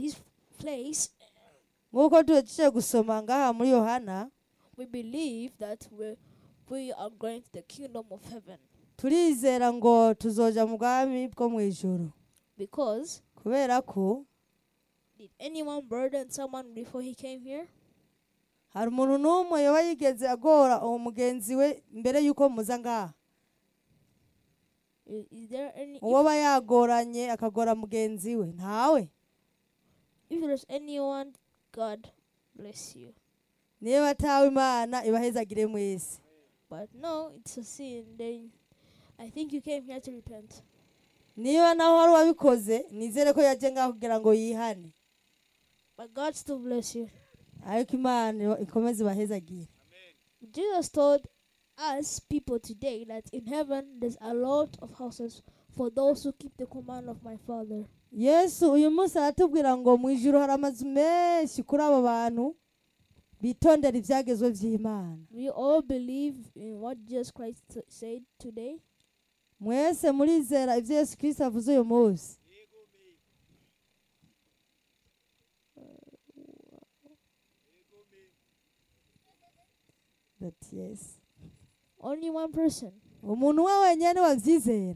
this place, nk'uko tuhejeje gusoma ngaha muri yohana we believe that we we are going to the kingdom of heaven turizera ngo tuzoja mu bwami bwo mu ijoro because kubera ko did anyone burden someone before he came here? hari umuntu n'umwe yoba yigeze agora uwo mugenzi we mbere y'uko muza ngaha Is, is there any uwo if, aba yagoranye akagora mugenzi we ntawe if there's anyone, God bless you. niba atawe imana ibahezagire mwese But no, it's a sin. Then I think you came here to repent. niba naho wari wabikoze nizere ko yaje ngaho kugira ngo yihane But God still bless you. ariko imana ikomeze ibahezagire Jesus told us people today that in heaven there's a lot of houses for those who keep the command of my Father. yesu uyu munsi aratubwira ngo mu ijuru hari amazu menshi kuri abo bantu bitondera ibyagezwe by'imana We all believe in what Jesus Christ t- said today. mwese murizera ibyo yesu kirisita avuze uyu munsi But yes. Only one person. umuntu we wenyine wabyizera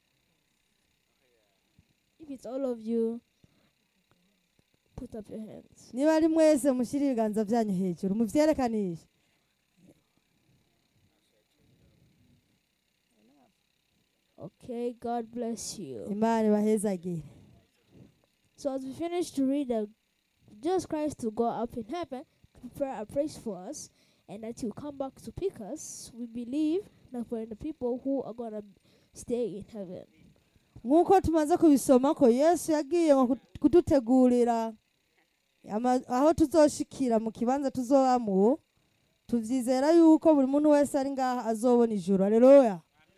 If it's all of you, put up your hands. niba ari mwese mushyire ibiganza byanyu hejuru mubyerekanishe Okay, God bless you. imana ibahezagire So as we finish to read that Jesus Christ will go up in heaven to prepare a place for us and that he'll come back to pick us, we believe that we're the people who are gonna stay in heaven. nk'uko tumaze kubisoma ko yesu yagiye ngo kut- kudutegurira ama- aho tuzoshikira mu kibanza tuzobamo tubyizera yuko buri muntu wese ari ngaha azobona ijuru aleluya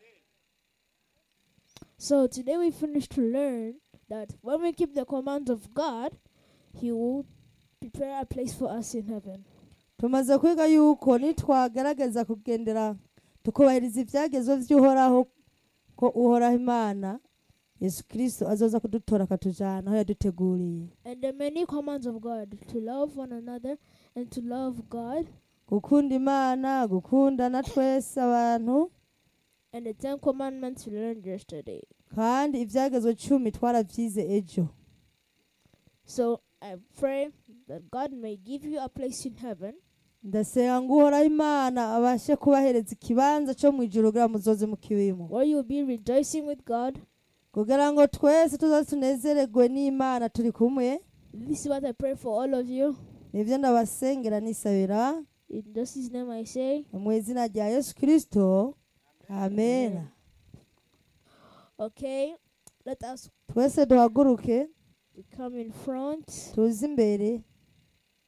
So today we finish to learn that when we keep the commands of God, he will prepare a place for us in heaven. tumaze kwiga yuko nitwagerageza kugendera tukubahiriza ibyagezwe by'uhoraho ko uhoraho imana yesu kirisito azoza kudutora akatujyana aho yaduteguriye And the many commands of God to love one another and to love God gukunda imana gukundana twese abantu and the Ten Commandments we learned yesterday. kandi ibyagezwe cumi twarabyize ejo So I pray that God may give you a place in heaven ndasenga ngo uhoraho imana abashe kubahereza ikibanza cyo mu ijuru kugira ngo muzoze mukibimo where you'll be rejoicing with God. kugira ngo twese tuzoze tunezererwe n'imana turi kumwe This is what I pray for all of you. nibyo ndabasengera nisabira In just His name I say, mu izina rya yesu kirisito amen okay, let us twese duhaguruke come in front. tuze imbere